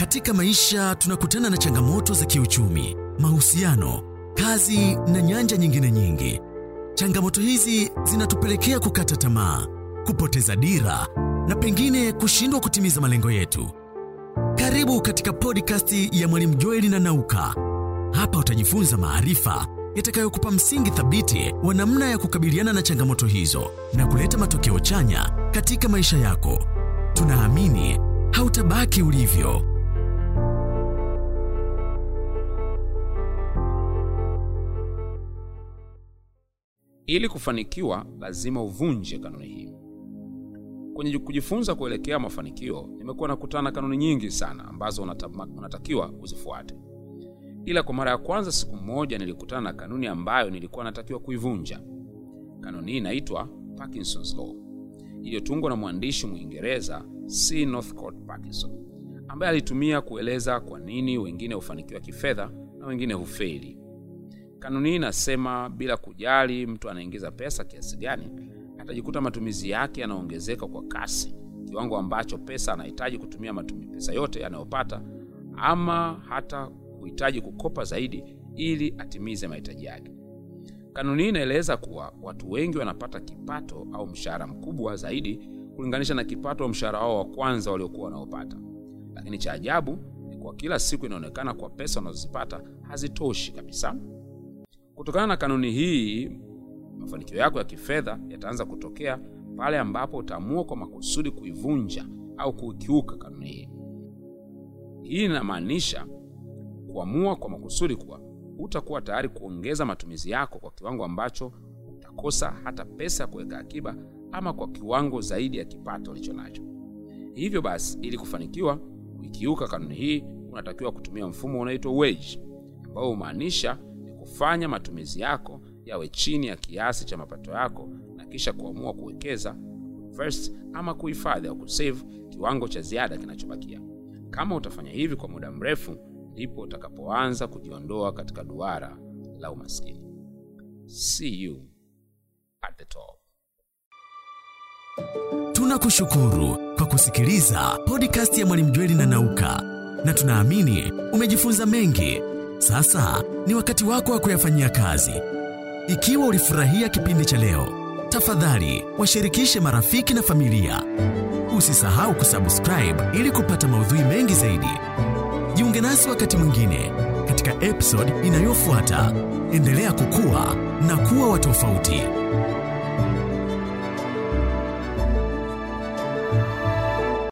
Katika maisha tunakutana na changamoto za kiuchumi, mahusiano, kazi na nyanja nyingine nyingi. Changamoto hizi zinatupelekea kukata tamaa, kupoteza dira na pengine kushindwa kutimiza malengo yetu. Karibu katika podcast ya Mwalimu Joeli na Nauka. Hapa utajifunza maarifa yatakayokupa msingi thabiti wa namna ya kukabiliana na changamoto hizo na kuleta matokeo chanya katika maisha yako. Tunaamini hautabaki ulivyo. Ili kufanikiwa, lazima uvunje kanuni hii. Kwenye kujifunza kuelekea mafanikio, nimekuwa nakutana na kanuni nyingi sana ambazo unatama, unatakiwa uzifuate. Ila kwa mara ya kwanza, siku moja nilikutana na kanuni ambayo nilikuwa natakiwa kuivunja. Kanuni hii inaitwa Parkinson's Law, iliyotungwa na mwandishi Mwingereza C. Northcote Parkinson, ambaye alitumia kueleza kwa nini wengine hufanikiwa kifedha na wengine hufeli. Kanuni hii inasema bila kujali mtu anaingiza pesa kiasi gani, atajikuta matumizi yake yanaongezeka kwa kasi, kiwango ambacho pesa anahitaji kutumia matumi pesa yote anayopata, ama hata kuhitaji kukopa zaidi ili atimize mahitaji yake. Kanuni hii inaeleza kuwa watu wengi wanapata kipato au mshahara mkubwa zaidi kulinganisha na kipato au mshahara wao wa kwanza waliokuwa wanaopata, lakini cha ajabu ni kwa kila siku inaonekana kwa pesa wanazozipata hazitoshi kabisa. Kutokana na kanuni hii, mafanikio yako ya kifedha yataanza kutokea pale ambapo utaamua kwa makusudi kuivunja au kukiuka kanuni hii. Hii inamaanisha kuamua kwa makusudi kuwa utakuwa tayari kuongeza matumizi yako kwa kiwango ambacho utakosa hata pesa ya kuweka akiba ama kwa kiwango zaidi ya kipato ulicho nacho. Hivyo basi, ili kufanikiwa kuikiuka kanuni hii, unatakiwa kutumia mfumo unaoitwa wage, ambao humaanisha kufanya matumizi yako yawe chini ya kiasi cha mapato yako na kisha kuamua kuwekeza first ama kuhifadhi au kusave kiwango cha ziada kinachobakia. Kama utafanya hivi kwa muda mrefu, ndipo utakapoanza kujiondoa katika duara la umaskini. See you at the top. Tunakushukuru kwa kusikiliza podcast ya Mwalimu Jweli na Nauka, na tunaamini umejifunza mengi. Sasa ni wakati wako wa kuyafanyia kazi. Ikiwa ulifurahia kipindi cha leo, tafadhali washirikishe marafiki na familia. Usisahau kusubscribe ili kupata maudhui mengi zaidi. Jiunge nasi wakati mwingine katika episode inayofuata. Endelea kukua na kuwa wa tofauti.